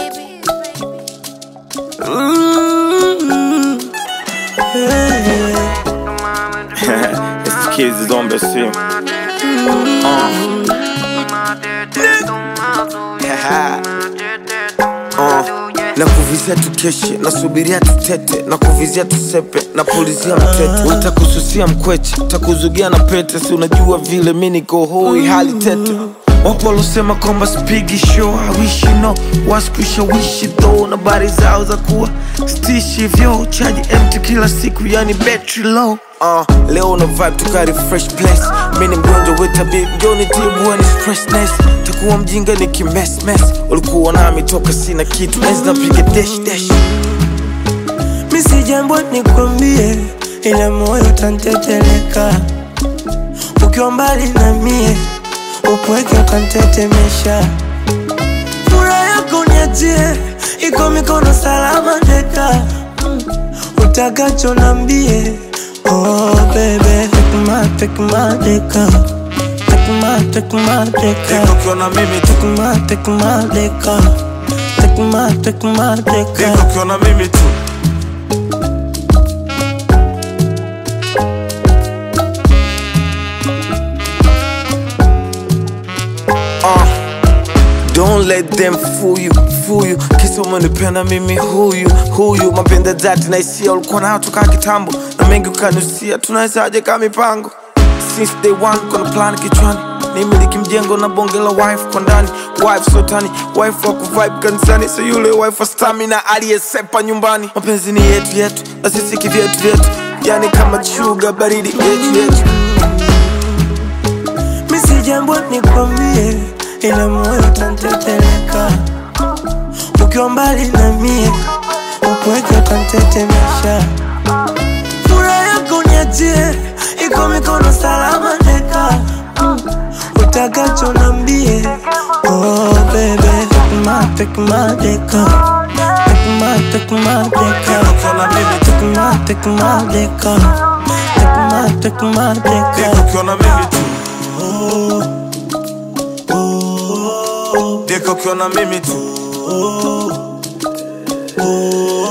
baby. Mm. it's the kids is on the scene. Uh, na kuvizia tukeshe nasubiria tutete na kuvizia tusepe na pulizia mtete utakususia mkweche takuzugia na pete si unajua vile mi niko hoi hali tete wapo walosema kwamba spigi show hawishi no waskushawishi tho na bari zao za kuwa stishi vyo chaji empty kila siku yani battery low Uh, leo una vibe tukari fresh place mi ni mgonjwa wetabi njoni tibuani stressness takuwa mjinga ni kimesmes ulikuwa nami toka sina kitu enzi napiga dash dash Mi si jambo nikwambie, ila moyo utanteteleka ukiwa mbali na mie, upweke ukantetemesha. Furaha yako niachie, iko mikono salama deka, Mm. utakacho nambie. Oh baby, take my, take my deka, take my, take my deka. Deko ukiona mimi tu Take my, take my deka, take my, take my deka. Deko ukiona mimi tu Uh, Don't let them fool you, fool you Kisa umenipenda mimi huyu, huyu Mapenda dhati na hisia ulikuwa nayo toka kitambo Na mengi ukanusia, tunawezaje kama mipango Since day one kuna plan kichwani nimiliki mjengo na bonge la wife kwa ndani wife sotani wife wa kuvibe kanisani so yule wife wa stamina aliyesepa nyumbani mapenzi ni yetu yetu na sisi kivyetu vyetu yani kama chuga baridi yetu yetu Mi si jambo nikwambie, ila moyo utanteteleka ukiwa mbali na mie, upweke utantetemesha. Furaha yako niachie, iko mikono salama deka, Mm. utakacho nambie. Oh baby, take my, take my deka, take my, take my deka, ukiona mimi tu take my, take my deka, take my, take my deka. Deko ukiona mimi tu Deko ukiona mimi tu